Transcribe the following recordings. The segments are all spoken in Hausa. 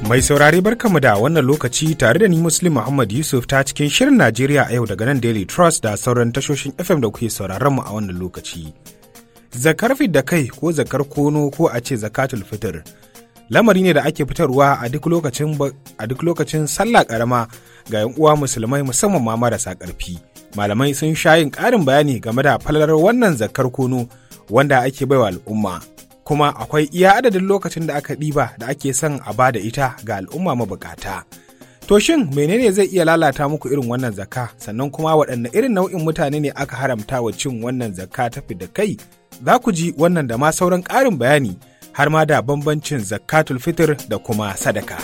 Mai saurare barkamu da wannan lokaci tare da ni Muslim Muhammad Yusuf ta cikin shirin Najeriya a yau daga nan Daily Trust da sauran tashoshin FM da kuke sauraron mu a wannan lokaci. Zakar da kai ko zakar kono ko a ce zakatul fitr lamari ne da ake fitarwa a duk lokacin a duk lokacin sallah karama ga yan uwa musulmai musamman ma marasa ƙarfi. Malamai sun sha yin ƙarin bayani game da falalar wannan zakar kono wanda ake baiwa al'umma. kuma akwai iya adadin lokacin da aka ɗiba da ake son a ba da ita ga al'umma mabukata. To shin menene zai iya lalata muku irin wannan zakka sannan kuma waɗanne irin nau'in mutane ne aka haramta wa cin wannan zakka ta da kai? Za ku ji wannan da ma sauran ƙarin bayani har ma da bambancin zakkatul fitr da kuma sadaka.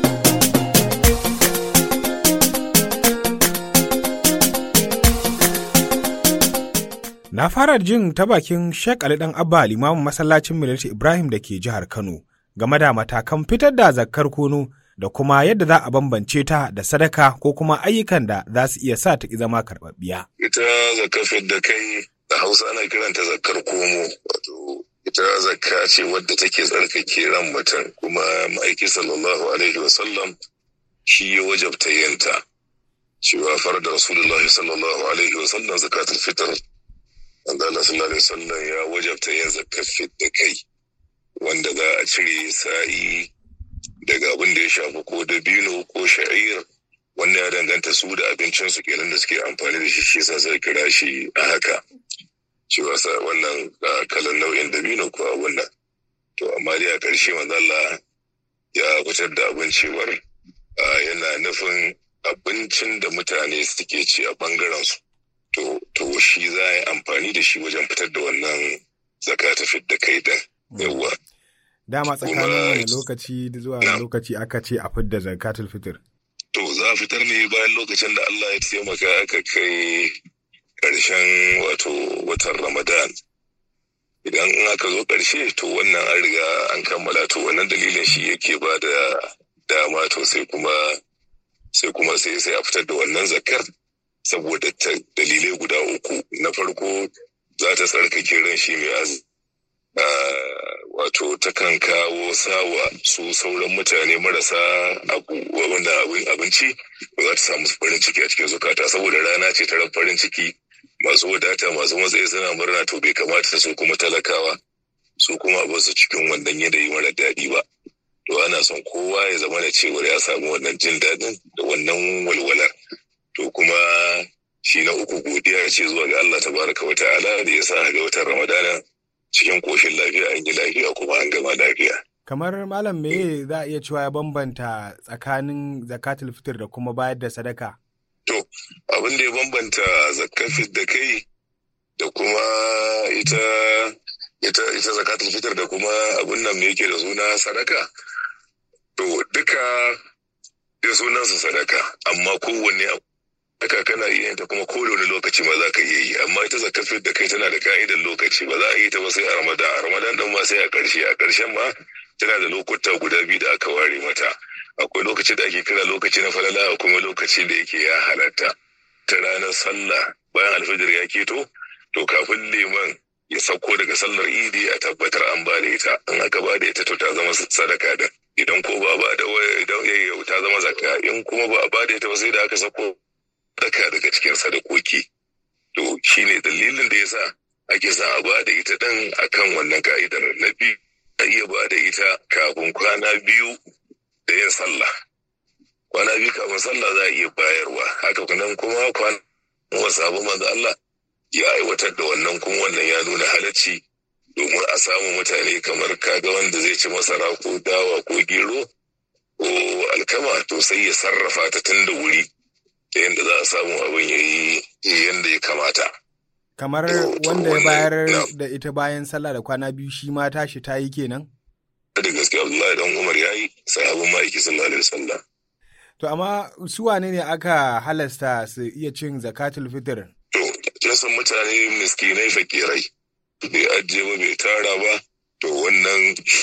Na fara jin ta bakin Sheikh Ali Dan Abba limamin masallacin Milati Ibrahim da ke jihar Kano game da matakan fitar da zakkar kono da kuma yadda za a bambance ta da sadaka ko kuma ayyukan da za su iya sa ta zama karɓaɓɓiya. Ita zakkar da kai da Hausa ana kiranta zakkar komo wato ita zakka ce wadda take tsarkake ran mutum kuma ma'aiki sallallahu alaihi wasallam shi ya wajabta yanta cewa farda rasulullahi sallallahu alaihi wasallam zakatul fitr Allah sallallahu alaihi wasallam ya wajabta yin zakar da kai wanda za a cire sa'i daga abin da ya shafi ko dabino ko sha'ir wanda ya danganta su da abincin su kenan da suke amfani da shi shi yasa sai kira shi a haka cewa sa wannan kalan nau'in dabino ko abun nan to amma dai a ƙarshe manzo Allah ya fitar da abin cewar yana nufin abincin da mutane suke ci a bangaren su to to shi za a yi amfani da shi wajen fitar da wannan zaka ta fit da kai din yawwa dama tsakanin wani lokaci zuwa lokaci aka ce a fidda zakatul fitr to za a fitar ne bayan lokacin da Allah ya taimaka aka kai ƙarshen wato watan Ramadan idan aka zo ƙarshe to wannan an riga an kammala to wannan dalilin shi yake ba da dama to sai kuma sai kuma sai sai a fitar da wannan zakar saboda ta dalilai guda uku na farko za ta tsarkake ran shi mai azumi wato takan kawo sawa su sauran mutane marasa abu wanda abinci ba za ta samu farin ciki a cikin zukata saboda rana ce ta ran farin ciki masu wadata masu matsayi suna murna to bai kamata su kuma talakawa su kuma ba su cikin wannan yanayi mara daɗi ba to ana son kowa ya zama da cewar ya samu wannan jin daɗin da wannan walwalar to kuma shi na uku godiya ce zuwa ga Allah tabaraka wa ta'ala da ya sa ga watan Ramadana cikin koshin lafiya an yi lafiya kuma an gama lafiya. Kamar malam me za a iya cewa ya bambanta tsakanin zakatul fitr da kuma bayar da sadaka? To, abin da ya bambanta zakatul da kai da kuma ita ita ita zakatul fitr da kuma abin nan me yake da suna sadaka. To, duka da sunansa sadaka, amma kowanne haka kana iya ta kuma ko wani lokaci ma za ka iya yi amma ita zakar da kai tana da ka'idar lokaci ba za a yi ta ba sai a ramadan a ramadan din ma sai a ƙarshe a ƙarshen ma tana da lokuta guda biyu da aka ware mata akwai lokaci da ake kira lokaci na falala kuma lokaci da yake ya halatta ta ranar sallah bayan alfajir ya keto to kafin liman ya sauko daga sallar idi a tabbatar an ba da ita in aka ba da ita to ta zama sadaka din idan ko ba ba da idan ta zama zakka in kuma ba a ba da ita ba sai da aka sauko daka daga cikin sadakoki. To shi ne dalilin da ya sa ake sa a ba da ita ɗin akan wannan ka'idar na biyu a iya ba da ita kafin kwana biyu da yin sallah. Kwana biyu kafin sallah za a iya bayarwa haka nan kuma kwana wasu abu manzo Allah ya aiwatar da wannan kuma wannan ya nuna halacci domin a samu mutane kamar kaga wanda zai ci masara ko dawa ko gero ko alkama to sai ya sarrafa ta tun da wuri da yadda za a samu abin ya yi yadda ya kamata. Kamar wanda ya bayar da ita bayan sallah da kwana biyu shi ma tashi ta yi kenan? Da gaske Abdullahi dan Umar ya yi sahabin ma'aiki sallallahu alaihi wasallam. To amma su wane ne aka halasta su iya cin zakatul fitr? To, kin san mutane miskinai fakirai. Bai ajiye ba bai tara ba, to wannan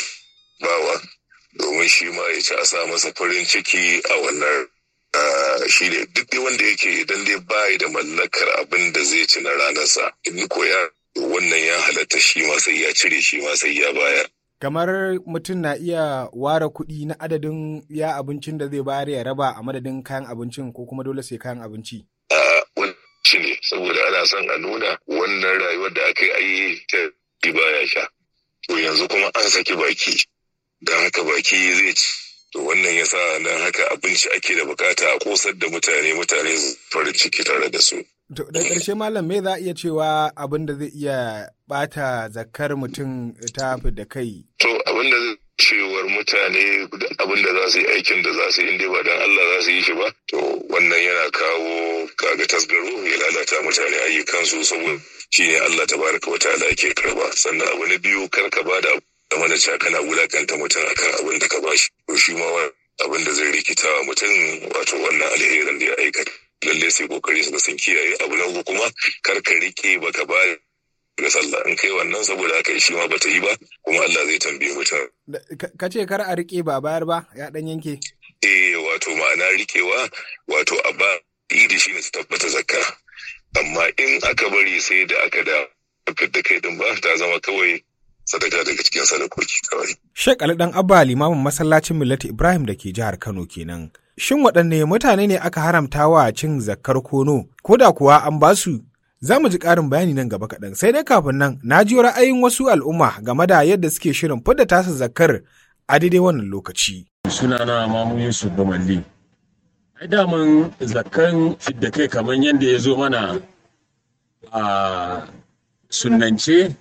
bawa domin shi ma ya ci a sa masa farin ciki a wannan shi ne duk dai wanda yake idan dai bayi da mallakar abin da zai ci na ranarsa in ko ya wannan ya halatta shi ma sai ya cire shi ma sai ya bayar kamar mutum na iya ware kuɗi na adadin ya abincin da zai bayar ya raba a madadin kayan abincin ko kuma dole sai kayan abinci a wani ne saboda ana son a nuna wannan rayuwar da aka yi ta baya sha to yanzu kuma an saki baki don haka baki zai ci to wannan yasa nan haka abinci ake da bukata a kosar da mutane mutane farin ciki tare da su To da ƙarshe malam me za a iya cewa abin da zai iya bata zakar mutum ta da kai? To abin da cewar mutane abin da za su yi aikin da za su yi inda ba dan Allah za su yi shi ba to wannan yana kawo kaga tasgaro ya lalata mutane ayyukansu saboda shine Allah tabaraka wa ta'ala yake karba sannan abu na biyu kar ka bada da mana cewa kana wulakanta mutum akan abin da ka bashi to shi ma abin da zai rikita wa mutum wato wannan alherin da ya aikata lalle sai kokari su sun kiyaye abu na uku kuma kar ka rike baka ba ga sallah in kai wannan saboda haka shi ma bata yi ba kuma Allah zai tambaye mutum ka ce kar a rike ba bayar ba ya dan yanke eh wato ma'ana rikewa wato a ba idi shine su tabbata zakka amma in aka bari sai da aka da da kai din ba ta zama kawai sadaka daga cikin sadakoki kawai Sheikh Ali dan Abba limamin masallacin Millati Ibrahim da ke jihar Kano kenan Shin waɗanne mutane ne aka haramta wa cin zakkar kono, ko da kuwa an ba su? Za mu ji ƙarin bayani nan gaba kaɗan, sai dai kafin nan na ji ra'ayin wasu al'umma game da yadda suke shirin fidda tasa zakkar a daidai wannan lokaci. Sunana Mamu Yusuf Bamalli. Ai daman zakkan fidda kai kamar yadda ya zo mana a sunnance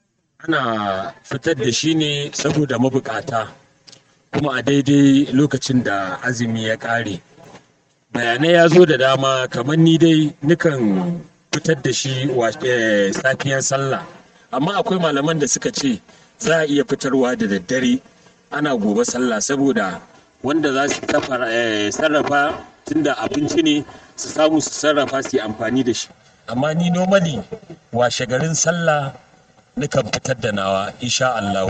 ana fitar da shi ne saboda mabukata. kuma a daidai lokacin da azumi ya ƙare bayanai ya zo da dama kamar ni dai nukan fitar da shi safiyan sallah amma akwai malaman da suka ce za a iya fitarwa da daddare ana gobe sallah saboda wanda za su sarrafa tunda abinci ne su samu su sarrafa su yi amfani da shi amma ni normally washe garin sallah nukan fitar da nawa insha Allah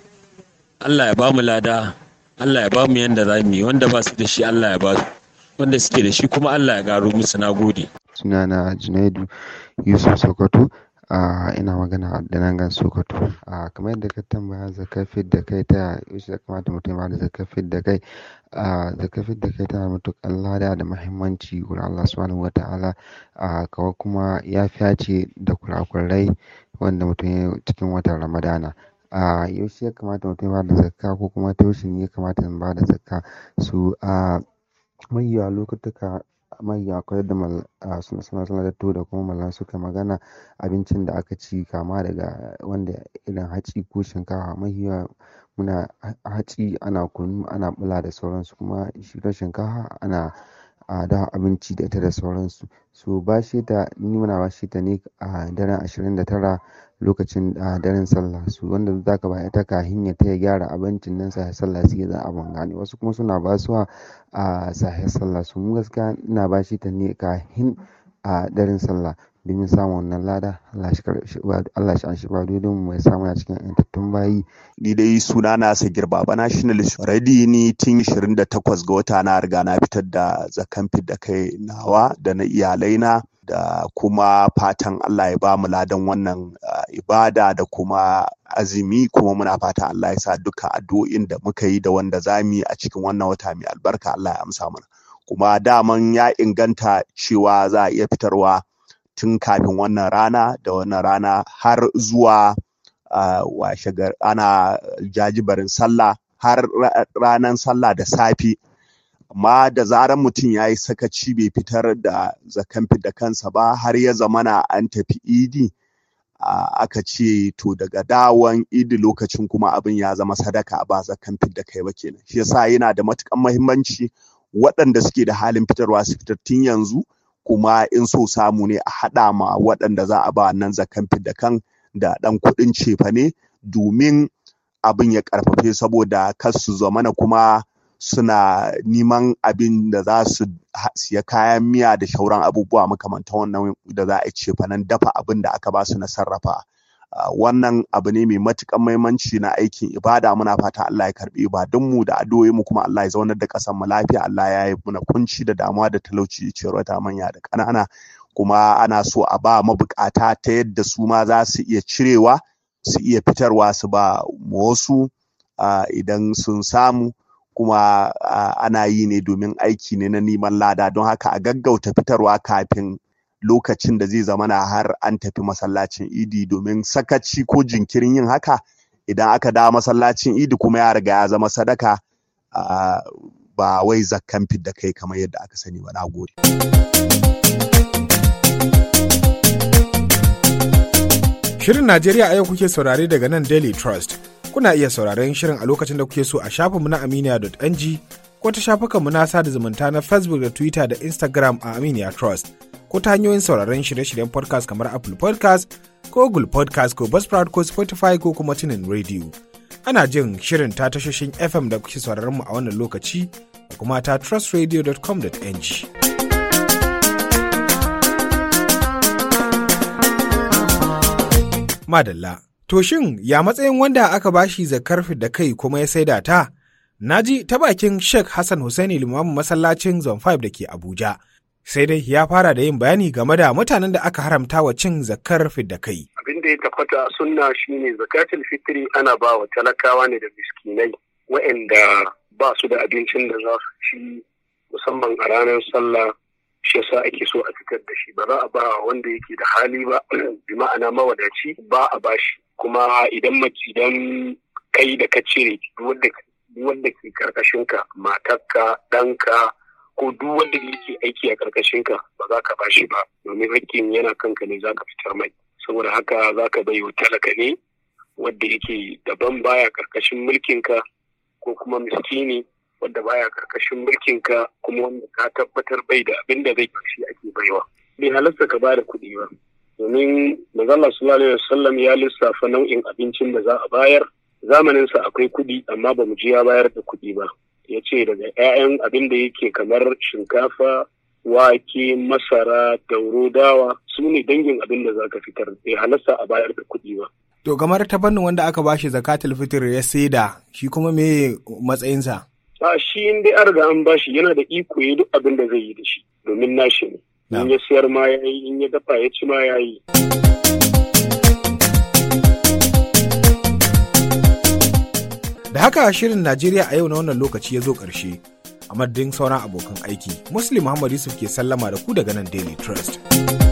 Allah ya ba mu lada Allah ya ba mu yanda za mu yi wanda ba su da shi Allah ya ba su wanda suke da shi kuma Allah ya garo musu na gode sunana Junaidu Yusuf Sokoto a ina magana da nan gan Sokoto a kamar yadda ka tambaya zakafin da kai ta yaushe ya kamata mutum ba da zakafin da kai a zakafin da kai tana matuƙar lada da muhimmanci wurin Allah subhanahu wata'ala a kawai kuma ya ce da kurakurai wanda mutum ya cikin watan Ramadana a yaushe ya kamata mutum ya bada zakka ko kuma ta yaushe ne ya kamata in bada zakka su a mahiya lokutuka mahiya akwai da suna suna sanadattu da kuma mallan suka magana abincin da aka ci kama daga wanda irin hatsi ko shinkafa mahiya muna hatsi ana kunu ana bula da sauransu kuma shi ta shinkafa ana a da abinci da ita da sauransu so bashe ta ni muna bashe ta ne a daren ashirin da tara lokacin a daren sallah su wanda za ka ba ita kahin ya taya gyara abincin nan sahe sallah sai za a bangane wasu kuma suna basuwa a sahe sallah su mu gaskiya ina bashe ta ne kahin a daren sallah domin samun wannan lada Allah shi an shi ba don mu ya samu na cikin yantattun bayi ni dai suna na sagir baba nationalist ready ni tun 28 ga wata na riga na fitar da zakan da kai nawa da na iyalaina da kuma fatan Allah ya ba mu ladan wannan ibada da kuma azumi kuma muna fatan Allah ya sa dukkan addu'o'in da muka yi da wanda za mu yi a cikin wannan wata mai albarka Allah ya amsa mana kuma daman ya inganta cewa za a iya fitarwa tun kafin wannan rana da wannan rana har zuwa washe ana jajibarin sallah har ranar sallah da safe amma da zarar mutum ya yi sakaci bai fitar da zakan da kansa ba har ya zamana an tafi idi aka ce to daga dawon idi lokacin kuma abin ya zama sadaka ba zakan da kai ba kenan shi yasa yana da matukan muhimmanci waɗanda suke da halin fitarwa su fitar tun yanzu kuma in so samu ne a haɗa ma waɗanda za a ba nan zakan da kan da ɗan kuɗin cefane domin abin ya ƙarfafe saboda kar su zamana kuma suna neman abin da za su siya kayan miya da shauran abubuwa makamantan wannan da za a ce fanan dafa abin da aka ba su na sarrafa wannan abu ne mai matukan mahimmanci na aikin ibada muna fata Allah ya karbi ibadunmu da addu'o'i mu kuma Allah ya zaunar da ƙasar mu lafiya Allah ya yi muna kunci da damuwa da talauci ciyarwa ta manya da ƙanana kuma ana so a ba mabukata ta yadda su ma za su iya cirewa su iya fitarwa su ba wasu idan sun samu kuma ana yi ne domin aiki ne na neman lada don haka a gaggauta fitarwa kafin lokacin da zai zamana har an tafi masallacin idi domin sakaci ko jinkirin yin haka idan aka dawo masallacin idi kuma ya riga ya zama sadaka ba wai zakkan fidda kai kamar yadda aka sani ba na gode. Shirin Najeriya a yau kuke saurare daga nan Daily Trust. Kuna iya sauraren shirin a lokacin da kuke so a shafinmu na aminiya.ng ko ta shafukanmu na sada zumunta na Facebook da Twitter da Instagram a Aminiya Trust. Ko ta hanyoyin sauraren shirye-shiryen podcast kamar Apple podcast ko Google podcast ko Buzzsprout ko Spotify ko kuma tunin radio. Ana jin shirin ta tashoshin FM da kuke sauraron mu a wannan lokaci da kuma ta trustradio.com.ng. Madalla. To shin ya matsayin wanda aka bashi zakar da kai kuma ya saida ta? Na ji ta bakin Sheikh Hassan Hussaini limamin masallacin Zone 5 da ke Abuja. Sai dai ya fara da yin bayani game da mutanen da aka haramta wa cin zakar da kai. Abin da ya tabbata sunna shine zakatul fitri ana ba wa talakawa ne da miskinai waɗanda ba su da abincin da za su ci musamman a ranar sallah shi yasa ake so a fitar da shi ba za a ba wanda yake da hali ba bi ma'ana mawadaci ba a bashi kuma idan idan kai da ka cire wanda ke karkashinka matarka ɗanka ko duk wanda yake aiki a karkashinka ba za ka bashi ba domin hakkin yana kanka ne za ka fitar mai saboda haka za ka bai wa talaka ne wanda yake daban baya karkashin mulkinka ko kuma miskini wanda baya karkashin mulkinka kuma wanda ka tabbatar bai da abin da zai shi ake baiwa bai halarta ka bada kuɗi ba domin manzala sallallahu alaihi wasallam ya lissafa nau'in abincin da za a bayar zamanin sa akwai kuɗi amma ba mu ji ya bayar da kuɗi ba ya ce daga 'ya'yan abin da yake kamar shinkafa wake masara dauro dawa su ne dangin abin da za ka fitar bai halarta a bayar da kuɗi ba To kamar ta fannin wanda aka bashi zakatul fitr ya saida shi kuma me matsayinsa? a shi in dai an riga an bashi yana da iko ya duk abin da zai yi da shi domin nashi ne in ya siyar ma ya yi in ya dafa ya ci ma ya yi Da haka shirin Najeriya a yau na wannan lokaci ya zo ƙarshe. A madadin sauran abokan aiki, Muslim Muhammad Yusuf ke sallama da ku daga nan Daily Trust.